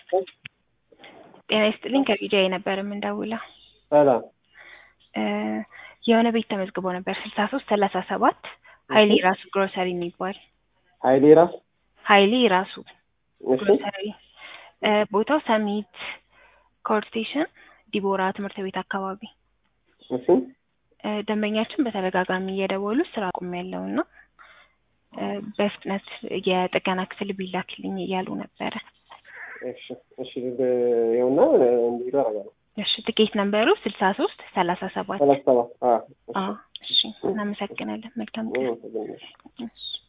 ጤና ይስጥልኝ ከቢጃይ ነበር የምንደውለው። ሰላም እ የሆነ ቤት ተመዝግቦ ነበር ስልሳ ሶስት ሰላሳ ሰባት ሀይሌ ራሱ ግሮሰሪ የሚባል ሀይሌ ራስ ሀይሌ ራሱ እሺ ግሮሰሪ እ ቦታው ሰሚት ኮር ስቴሽን ዲቦራ ትምህርት ቤት አካባቢ እሺ እ ደንበኛችን በተደጋጋሚ እየደወሉ ስራ አቁሜያለሁ እና እ በፍጥነት የጥገና ክፍል ቢላክልኝ እያሉ ነበረ። እሺ እሺ ይኸውና እንዲሄዱ አደርጋለሁ። እሺ ትኬት ነምበሩ ስልሳ ሶስት ሰላሳ ሰባት ሰላሳ ሰባት አዎ አዎ እሺ እናመሰግናለን መልካም ቀን እሺ እሺ